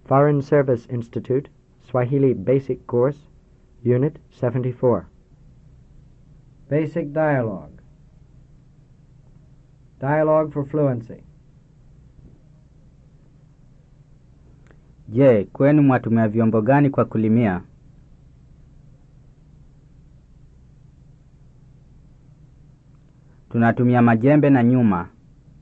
Foreign Service Institute, Swahili Basic Course, Unit 74. Basic Dialogue. Dialogue for Fluency. Je, kwenu mwatumia vyombo gani kwa kulimia? Tunatumia majembe na nyuma.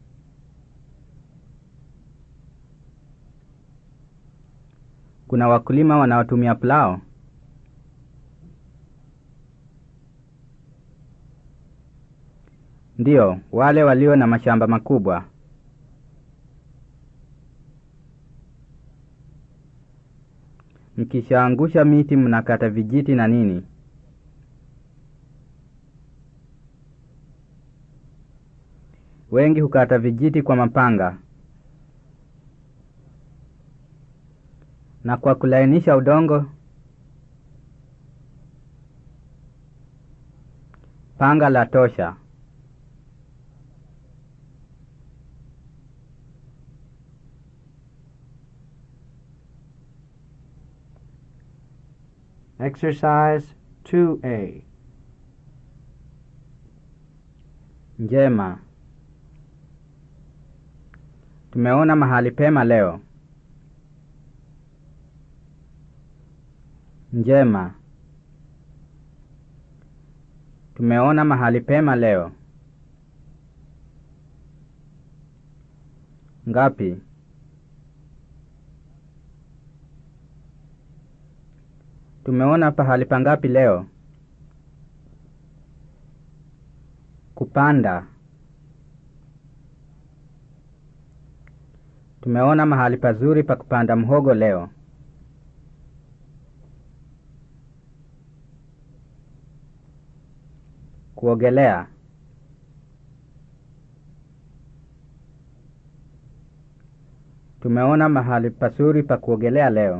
Kuna wakulima wanaotumia plau? Ndiyo, wale walio na mashamba makubwa. Mkishaangusha miti mnakata vijiti na nini? Wengi hukata vijiti kwa mapanga. Na kwa kulainisha udongo, panga la tosha. Exercise 2A. Njema. Tumeona mahali pema leo. Njema. Tumeona mahali pema leo. Ngapi? Tumeona pahali pangapi leo? Kupanda. Tumeona mahali pazuri pa kupanda mhogo leo. Kuogelea. Tumeona mahali pazuri pa kuogelea leo.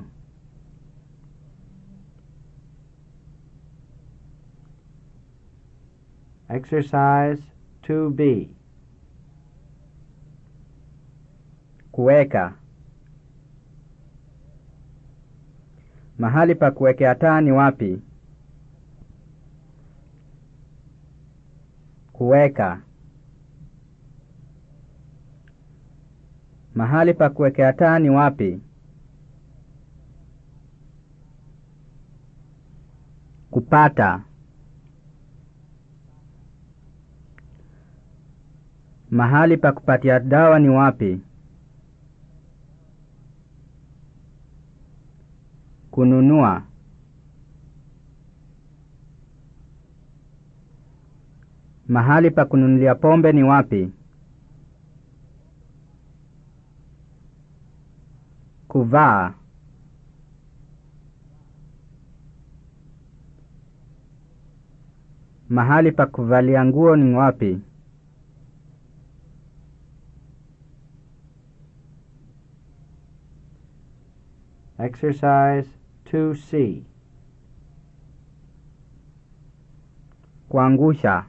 Exercise 2B. Kuweka. Mahali pa kuwekea taa ni wapi? Kuweka. Mahali pa kuwekea taa ni wapi? Kupata. Mahali pa kupatia dawa ni wapi? Kununua. Mahali pa kununulia pombe ni wapi? Kuvaa. Mahali pa kuvalia nguo ni wapi? Exercise 2C. Kuangusha.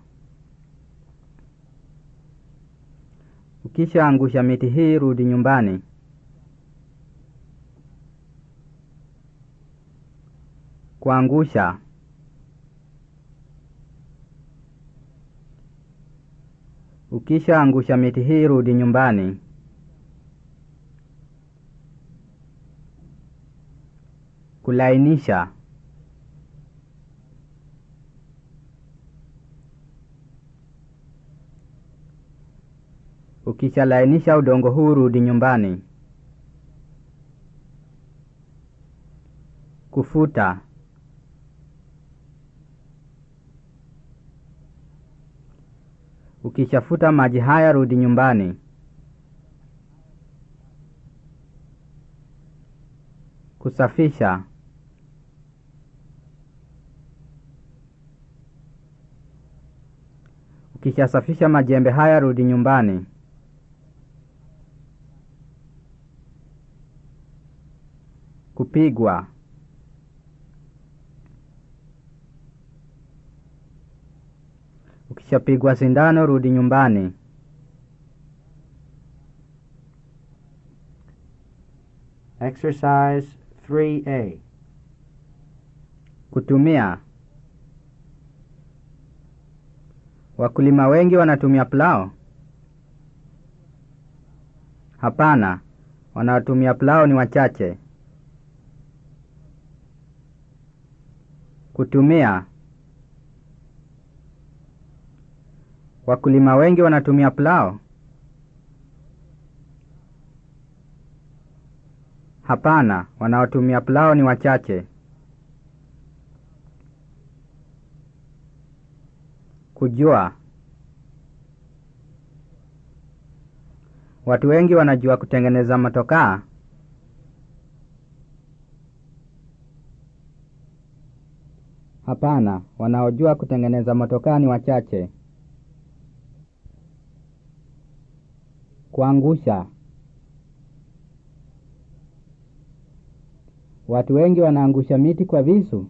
Ukishaangusha miti hii, rudi nyumbani. Kuangusha. Ukishaangusha miti hii, rudi nyumbani. Kulainisha. Ukishalainisha udongo huu, rudi nyumbani. Kufuta. Ukishafuta maji haya, rudi nyumbani. Kusafisha. Ukishasafisha majembe haya, rudi nyumbani. Kupigwa. Ukishapigwa sindano, rudi nyumbani. Exercise 3A. Kutumia. Wakulima wengi wanatumia plau? Hapana, wanaotumia plau ni wachache. Kutumia. Wakulima wengi wanatumia plau? Hapana, wanaotumia plau ni wachache. Kujua. Watu wengi wanajua kutengeneza motokaa? Hapana, wanaojua kutengeneza motokaa ni wachache. Kuangusha. Watu wengi wanaangusha miti kwa visu?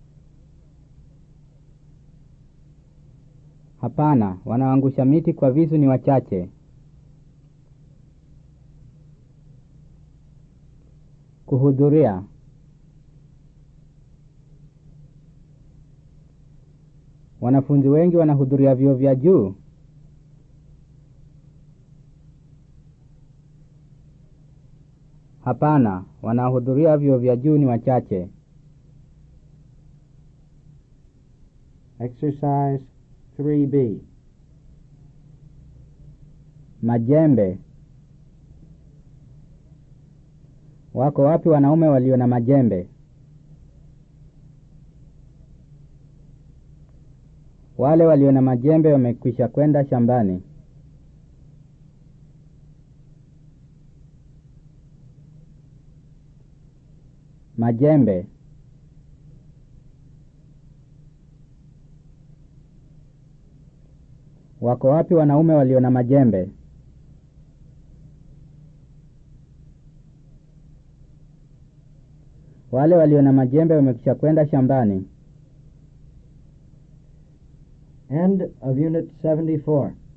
Hapana, wanaoangusha miti kwa visu ni wachache. Kuhudhuria. Wanafunzi wengi wanahudhuria vyuo vya juu? Hapana, wanaohudhuria vyuo vya juu ni wachache. Exercise 3B. Majembe. Wako wapi wanaume walio na majembe? Wale walio na majembe wamekwisha kwenda shambani. Majembe. Wako wapi wanaume walio na majembe? Wale walio na majembe wamekwisha kwenda shambani. End of Unit 74.